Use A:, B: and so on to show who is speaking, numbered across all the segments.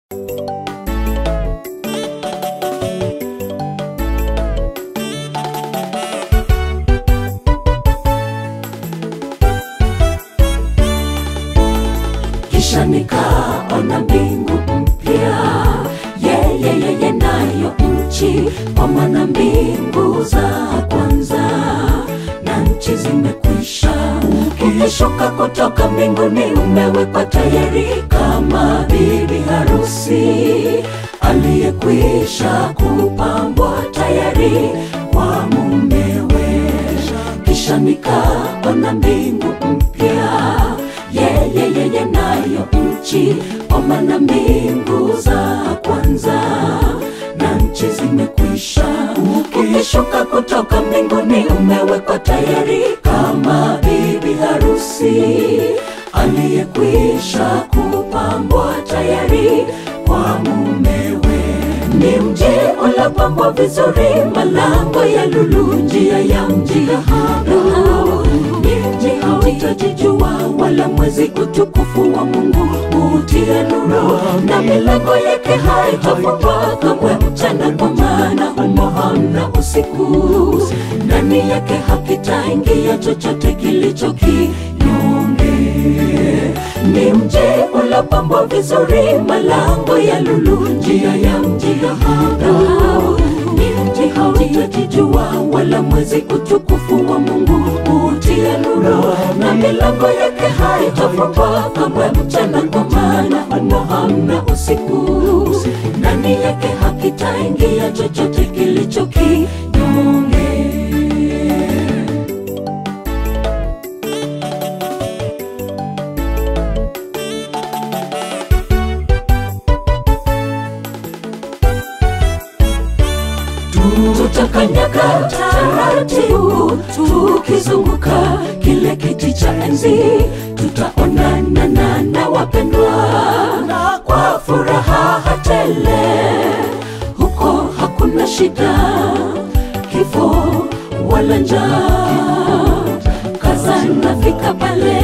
A: kisha nikaona mbingu mpya yeyeyeye nayo nchi kwa maana mbingu za kwanza na nchi zimekwisha ukishuka kutoka mbinguni umewekwa tayari kama bibi harusi aliyekwisha kupambwa tayari kwa mumewe kisha nikaona mbingu mpya yeyeyeye nayo nchi kwa maana mbingu za kwanza na nchi zimekwisha ukishuka kutoka mbinguni umewekwa tayari kama bibi harusi aliyekwisha kupambwa tayari kwa mumewe ni mji ulopambwa vizuri malango ya lulu njia ya mji dhahabu ni mji hautajijua wala mwezi utukufu wa mungu utie nuru na milango yake haitafungwa kamwe mchana kwa maana humo hamna usiku ndani yake hakitaingia chochote kilicho kinyonge ni mji ulopambwa vizuri malango ya lulu njia ya mji dhahabu ni mji hautajijua wala mwezi utukufu wa mungu utie nuru na milango yake haitafungwa kamwe mchana kwa maana humo hamna usiku ndani yake hakitaingia chochote kilicho kinyonge tutakanyaga taratibu tukizunguka kile kiti cha enzi tutaonana na na wapendwa na kwa furaha hatele huko hakuna shida kifo wala njaa kaza nafika pale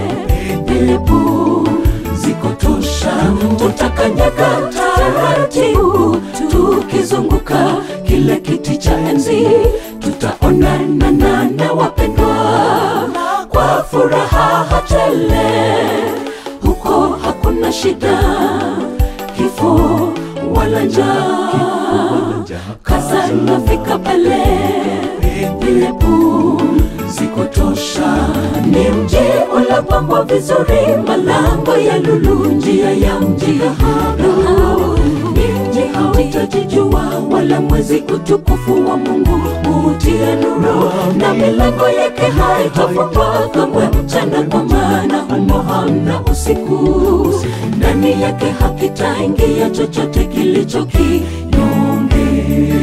A: bilipu ziko tosha tutakanyaga taratibu tukizunguka kile kiti cha enzi tutaonana na na wapendwa kwa furaha hatele huko hakuna shida kifo wala njaa kaza nafika pale bilipu ziko tosha ni mji ulopambwa vizuri malango ya lulu njia ya mji dhahabu ni mji hautajijua wala mwezi utukufu wa mungu utie nuru na milango yake haitafungwa kamwe mchana kwa maana humo hamna usiku ndani yake hakitaingia chochote kilicho kinyonge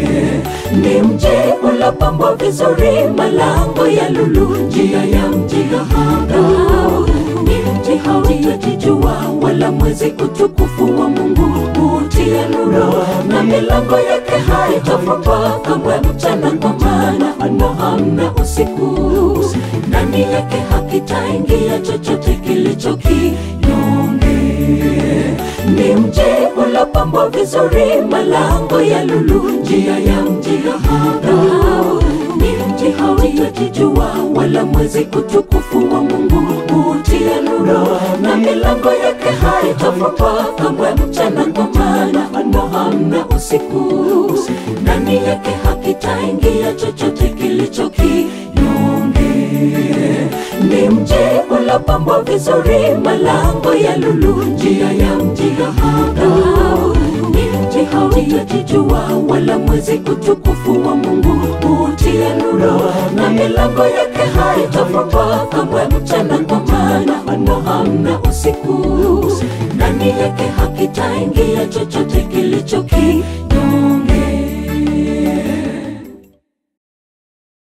A: ni mji ulopambwa vizuri malango ya lulu njia ya mji dhahabu ni mji hautajijua wala mwezi utukufu wa mungu utie nuru na milango yake haitafungwa kamwe mchana kwa maana humo hamna usiku ndani yake hakitaingia chochote kilicho kinyonge ni mji ulopambwa vizuri malango ya lulu njia ya mji dhahabu ni mji hautajijua wala mwezi utukufu wa mungu utie nuru na milango yake haitafungwa kamwe mchana kwa maana humo hamna usiku ndani yake hakitaingia chochote kilicho kinyonge ni mji ulopambwa vizuri malango ya lulu njia ya mji dhahabu ni mji hautajijua wala mwezi utukufu wa mungu utie nuru na milango yake haitafungwa kamwe mchana kwa maana humo hamna usiku ndani yake hakitaingia chochote kilicho kinyonge